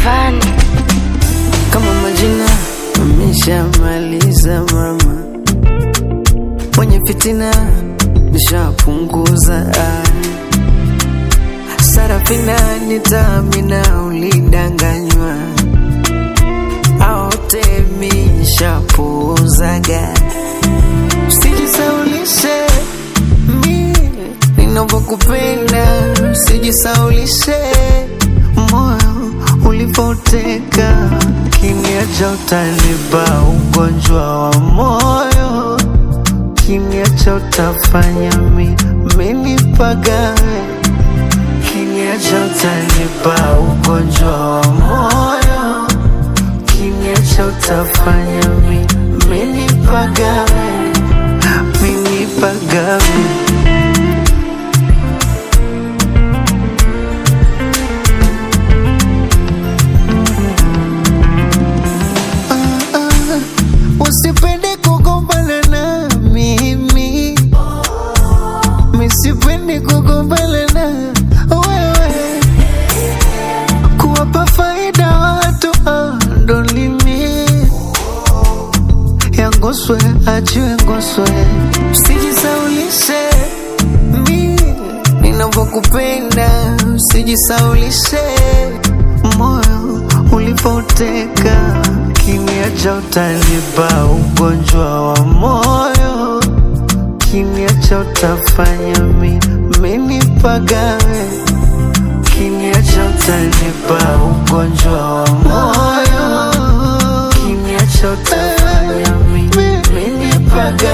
Rayvanny. kama majina ameshamaliza mama, mwenye fitina nishapunguza. Sarafina nitamina, ulidanganywa aote mishapuuzaga. Usijisaulishe mi ninavyokupenda, usijisaulishe moyo ulipoteka, kiniacha utanipa ugonjwa wa moyo, kiniacha utafanya mi minipagawe, kiniacha utanipa ugonjwa wa moyo, kiniacha utafanya mi minipagawe, minipagawe. Usipende kugombana na mimi, misipende kugombana na wewe, kuwapa faida watu andolimi yangoswe achiwe ngoswe, usijisaulishe mi ninavyokupenda, usijisaulishe moyo ulipoteka, kiniacha utanipa ugonjwa wa moyo, kiniacha utafanya mi minipagawe, kiniacha utanipa ugonjwa wa moyo, kiniacha utafanya mi minipagawe.